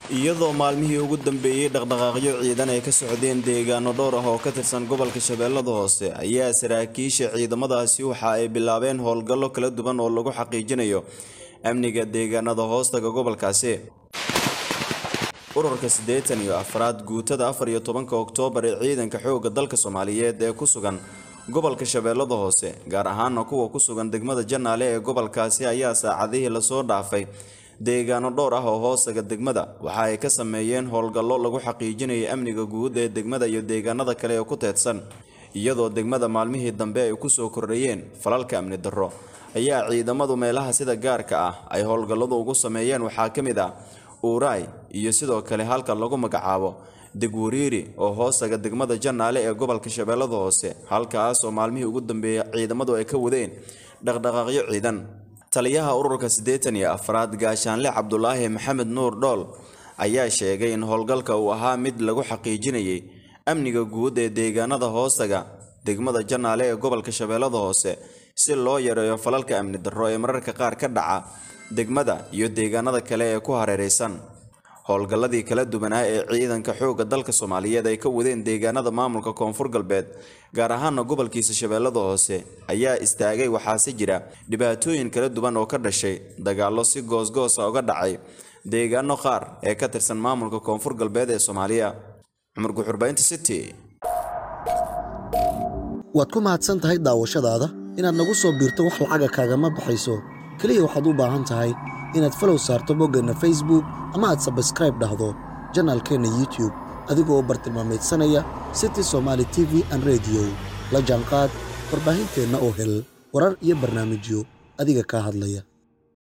iyadoo maalmihii ugu dambeeyey dhaqdhaqaaqyo ciidan ay ka socdeen deegaano dhowr ah oo ka tirsan gobolka shabeellada hoose ayaa saraakiisha ciidamadaasi waxa ay bilaabeen howlgallo kala duwan oo lagu xaqiijinayo amniga deegaanada hoostaga gobolkaasi ururka siddeetan iyo afraad guutada afar iyo tobanka oktoobar ee ciidanka xoogga dalka soomaaliyeed ee ku sugan gobolka shabeellada hoose gaar ahaana kuwa ku sugan degmada janaale ee gobolkaasi ayaa saacadihii lasoo dhaafay deegaano dhowr ah oo hoostaga degmada waxa ay ka sameeyeen howlgallo lagu xaqiijinayay amniga guud ee degmada iyo deegaanada kale ee ku teedsan iyadoo degmada maalmihii dambe ay kusoo kordhayeen falalka amni darro ayaa ciidamadu meelaha sida gaarka ah ay howlgalladu ugu sameeyeen waxaa ka mid ah uuraay iyo sidoo kale halka lagu magacaabo degwariiri oo hoostaga degmada janaale ee gobolka shabeellada hoose halkaas oo maalmihii ugu dambeeyay ciidamadu ay ka wadeen dhaqdhaqaaqyo ciidan taliyaha ururka siddeetan iyo afraad gaashaanle cabdulaahi maxamed nuur dhool ayaa sheegay in howlgalka uu ahaa mid lagu xaqiijinayay amniga guud ee deegaanada hoostaga degmada janaale ee gobolka shabeellada hoose si loo yareeyo falalka amni darro ee mararka qaar ka dhaca degmada iyo deegaanada kale ee ku hareeraysan howlgalladii kala duwanaa ee ciidanka xoogga dalka soomaaliyeed ay ka wadeen deegaanada maamulka koonfur galbeed gaar ahaana gobolkiisa shabeellada hoose ayaa istaagay waxaase jira dhibaatooyin kala duwan oo ka dhashay dagaallo si goosgoosa uga dhacay deegaano qaar ee ka tirsan maamulka koonfur galbeed ee soomaaliya cumar guxurbaynta city waad ku mahadsan tahay daawashadaada inaad nagu soo biirto wax lacaga kaagama baxayso keliya waxaad u baahan tahay inaad falow saarto boggeenna facebook ama aad sabskraib dhahdo janaalkeenna youtube adigoo bartilmaamaydsanaya city somaali t v an rediyo la jaanqaad warbaahinteenna oo hel warar iyo barnaamijyo adiga kaa hadlaya